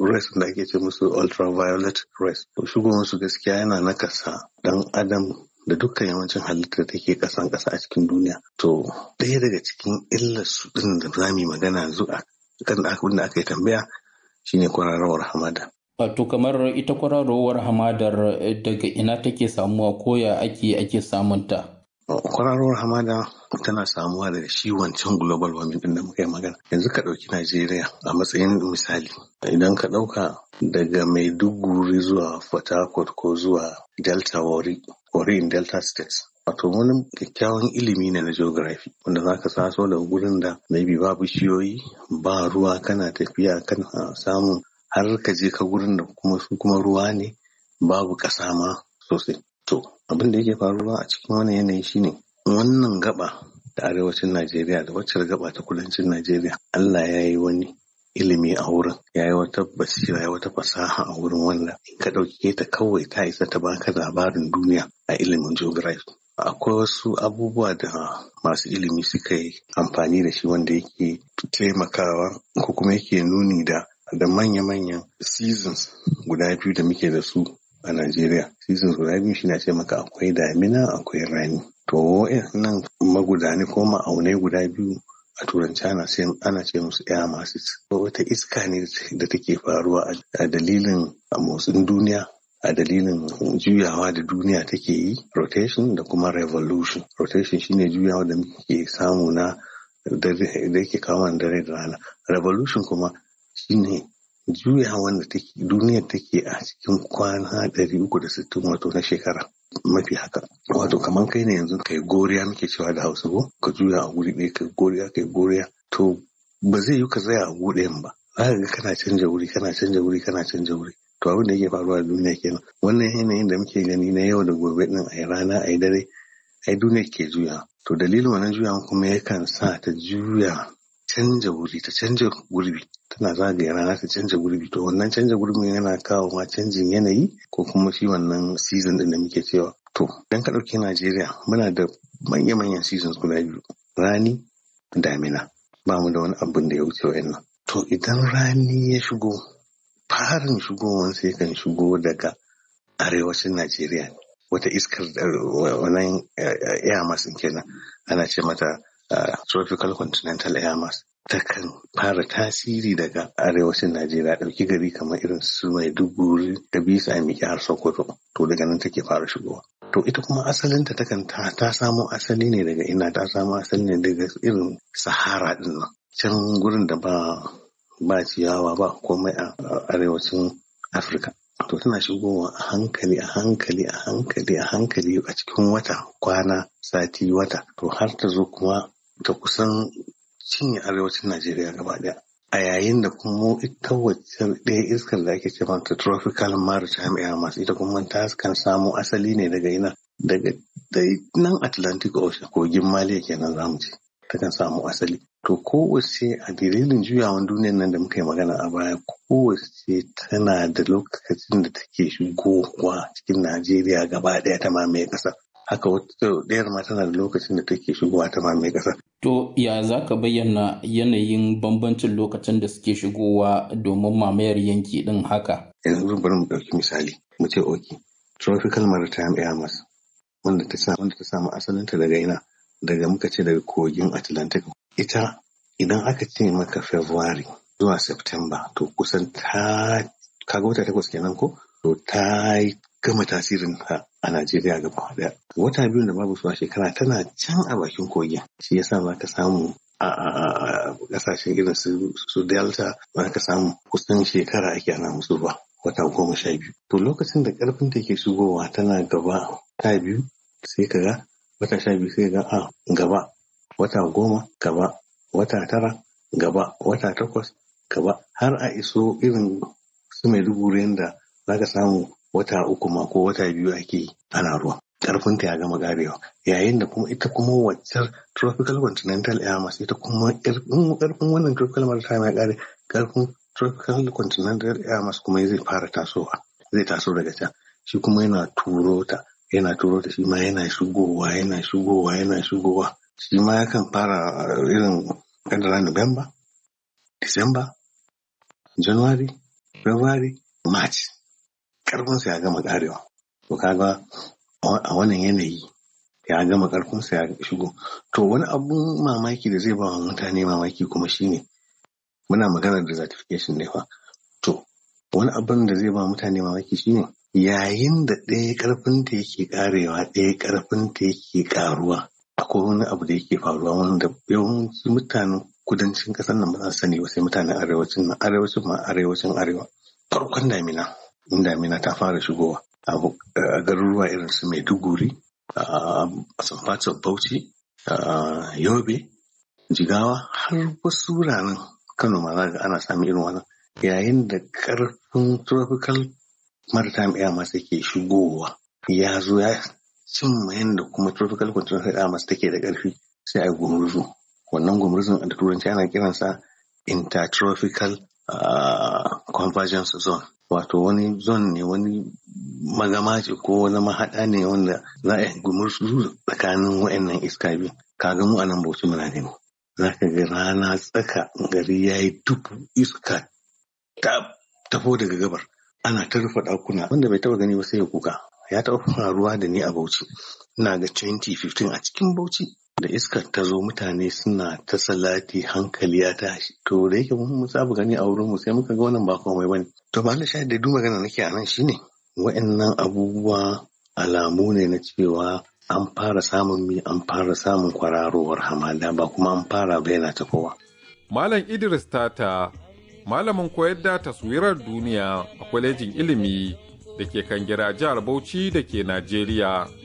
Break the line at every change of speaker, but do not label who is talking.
rays da ake ce musu ultraviolet rays to shigowar su gaskiya yana nakasa dan adam da dukkan yawancin halittar da take kasan kasa a cikin duniya to ɗaya daga cikin illar su din da za mu magana yanzu a kan abin da aka yi tambaya shine kwararowar hamada
Wato kamar ita kwararowar hamadar daga ina take samuwa ko ya ake ake samunta?
kwararowar hamada tana samuwa daga shi wancan global warming din da muka yi magana yanzu ka ɗauki najeriya a matsayin misali idan ka ɗauka daga maiduguri zuwa port harcourt ko zuwa delta wari wari in delta states wato wani kyakkyawan ilimi ne na geography wanda za ka taso da gurin da maybe ba bishiyoyi ba ruwa kana tafiya kana samun har ka je ka gurin da kuma su kuma ruwa ne babu ƙasa ma sosai to abin da yake faruwa a cikin wannan yanayi shine wannan gaba da arewacin Najeriya da wacce gaba ta kudancin Najeriya Allah ya yi wani ilimi a wurin ya yi wata basira ya wata fasaha a wurin wanda in ka ɗauke ta kawai ta isa ta baka labarin duniya a ilimin geography akwai wasu abubuwa da masu ilimi suka yi amfani da shi wanda yake taimakawa ko kuma yake nuni da da manya-manyan seasons guda biyu da muke da su a Najeriya. Seasons guda biyu shi na ce maka akwai damina akwai rani. To nan magudani ko ma'aunai guda biyu a turanci ana ce ana ce musu air masses. Wata iska ne da take faruwa a dalilin motsin duniya a dalilin juyawa da duniya take yi rotation da kuma revolution. Rotation shine juyawa da muke samu na da yake kawo dare da rana. Revolution kuma shine juyawan da duniyar take a cikin kwana ɗari uku da sittin wato na shekara mafi haka wato kamar kai ne yanzu kai goriya muke cewa da hausa ko ka juya a guri ɗaya kai goriya kai goriya to ba zai yi ka tsaya a guɗayan ba za ka ga kana canja wuri kana canja wuri kana canja wuri to abin da yake faruwa a duniya kenan wannan yanayin da muke gani na yau da gobe din a yi rana a yi dare ai duniya ke juya to dalilin wannan juyawan kuma yakan sa ta juya canja wuri ta canja gurbi tana zagaya rana ta canja gurbi to wannan canja gurbin yana kawo ma canjin yanayi ko kuma shi wannan season din da muke cewa to idan ka ɗauki Najeriya muna da manya-manyan seasons guda biyu rani damina ba mu da wani abin da ya wuce wa'annan to idan rani ya shigo farin shigowar sai kan shigo daga arewacin Najeriya wata iskar wannan air mass kenan ana ce mata Uh, tropical continental air mass takan fara tasiri daga arewacin Najeriya ɗauki gari kamar irin su Maiduguri da bisa miki har Sokoto to daga nan take fara shigowa. To ita kuma asalinta takan ta, ta samo asali ne daga ina ta samo asali ne daga irin Sahara din nan can gurin da ba ba ciyawa ba komai a arewacin Afirka. To tana shigowa a hankali a hankali a hankali a hankali a cikin wata kwana sati wata to har ta zo kuma ta kusan cinye arewacin Najeriya gaba daya. A yayin da kuma ita wacce ɗaya iskar da ake ce mata tropical maritime air mass ita kuma ta kan samu asali ne daga ina daga dai nan Atlantic Ocean kogin Maliya kenan zamu ce ta kan samu asali. To kowace a dalilin juyawan duniyar nan da muka yi magana a baya kowace tana da lokacin da take shigowa cikin Najeriya gaba ɗaya ta mamaye ƙasa. haka wata ɗayar ma tana da lokacin da take shigowa ta mamaye ƙasa.
To ya za ka bayyana yanayin bambancin lokacin da suke shigowa domin mamayar yanki ɗin haka?
Yanzu bari mu ɗauki misali mu ce oki tropical maritime air mass wanda ta samu wanda ta samu asalinta daga ina daga muka ce daga kogin Atlantic ita idan aka ce maka February zuwa September to kusan ta kaga wata takwas kenan ko to ta gama tasirin ta a Najeriya gaba daya. Wata biyun da babu su a shekara tana can a bakin kogin. Shi yasa za ka samu a kasashen irin su Delta za ka samu kusan shekara ake ana musu ba. Wata goma sha biyu. To lokacin da karfin ta ke shigowa tana gaba ta biyu sai ka ga wata sha biyu sai ga a gaba wata goma gaba wata tara gaba wata takwas gaba har a iso irin su mai duburin da za ka samu wata uku ma ko wata biyu ake ana ruwa karfinta ya gama karewa yayin da kuma ita kuma waccar tropical continental air mass ita kuma karfin wannan tropical maritime ya kare karfin tropical continental air mass kuma zai fara tasowa zai taso daga can shi kuma yana turo ta yana turo ta shi ma yana shigowa yana shigowa yana shigowa shi ma yakan fara irin kadara November December January February, March. Karfinsa ya gama karewa. To kaga a wannan yanayi ya gama karfinsa ya shigo. To wani abun mamaki da zai ba wa mutane mamaki kuma shine muna maganar desertification ne fa. To wani abun da zai ba mutane mamaki shine yayin da ɗaya karfin ta yake karewa ɗaya karfin ta yake karuwa akwai wani abu da yake faruwa wanda yawanci mutanen kudancin ƙasar nan ba za su sani ba sai mutanen arewacin nan arewacin ma arewacin arewa farkon damina in damina ta fara shigowa a garuruwa irin su maiduguri a some parts of bauchi yobe jigawa har wasu wuraren kano ma za ana samun irin wannan yayin da karfin tropical maritime air mass yake shigowa ya zo ya cimma yadda kuma tropical continental air mass take da ƙarfi sai a yi gumurzu wannan gumurzun da turanci ana kiransa intertropical uh, convergence zone wato wani zone ne wani magama ce ko wani mahaɗa ne wanda za a yi gumurzu tsakanin wa'annan iska biyu kaga mu a nan bauchi muna ne za ka ga rana tsaka gari ya yi dubu iska ta tafo daga gabar ana ta rufe ɗakuna wanda bai taɓa gani ba sai ya kuka ya taɓa faruwa da ni a bauchi ina ga 2015 a cikin bauchi da iskar ta zo mutane suna ta salati hankali ya tashi to da yake mun saba gani a wurin mu sai muka ga wannan ba komai bane to ba na sha da duk magana nake a nan shine wa'annan abubuwa alamu ne na cewa an fara samun mi an fara samun kwararowar hamada ba kuma an fara bayyana ta kowa
Malam Idris Tata malamin koyar da taswirar duniya a kwalejin ilimi da ke kan gira jihar Bauchi da ke Najeriya